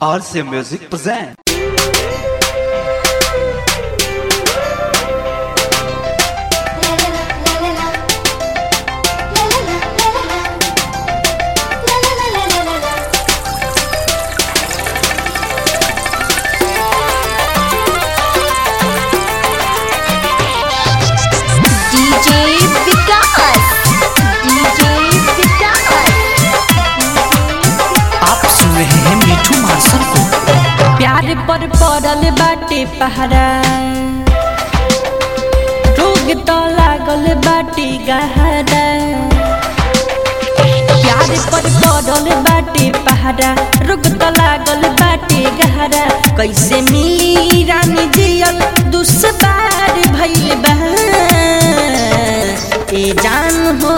RC Music present. DJ विकास DJ विकास आप सुन रहे हैं मिठू मार्शल को प्यार पर पड़ल बाटे पहरा रोग तो लागल बाटे गहरा प्यार पर पड़ल बाटे पहरा रोग तो लागल बाटे गहरा कैसे मिली रानी जियल दुश्वार भइल बा ए जान हो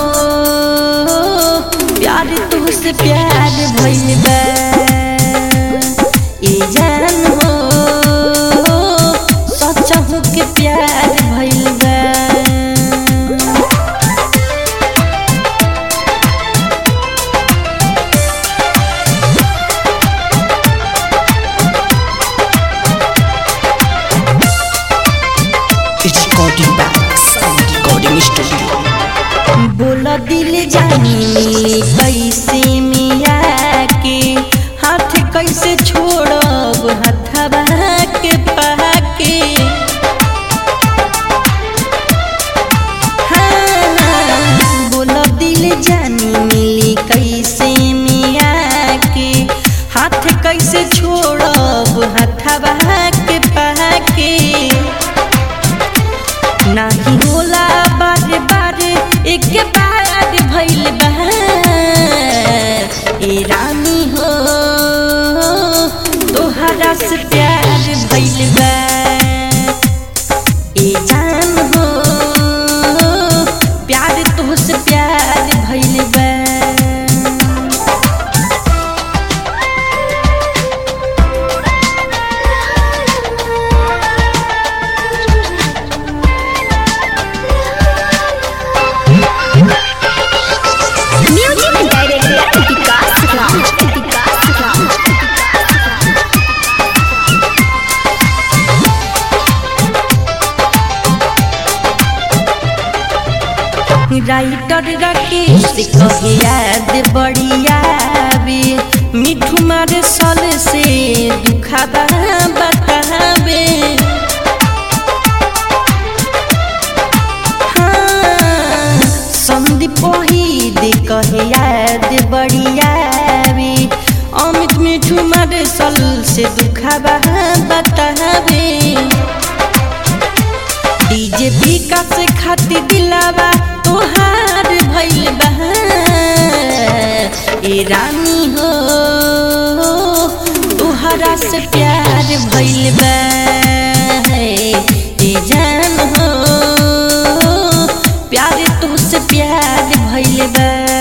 प्यार तुझसे प्यार भइल बा ए जान हो सचहु के प्यार भइल बा It's recording back. Sound recording studio. बोल दिल जानी कैसे मिया के हाथ कैसे छोड़ब हथवा के पाके हाँ, बोल दिल जानी मिली कैसे मिया के हाथ कैसे छोड़ब हथवा के पाके नाही होला बार बार एक बार भइल बा ए रानी हो तोहरा से प्यार भइल बा ए जान हो प्यार तोहसे प्यार भइल बा music director Vikas Raj Vikas Raj writer Rakesh कहे याद बढ़िया बे मिठू मारे सल से दुखाबा बताबे हाँ, संदीप वहीद कहे याद बढ़िया बे अमित मिठू मारे सल से दुखाबा बताबे डीजे विकास खातिर दिलावा तोहार भइल बा ए रानी हो तोहरा से प्यार भइल बा ए जान हो प्यार तुझसे प्यार भइल बा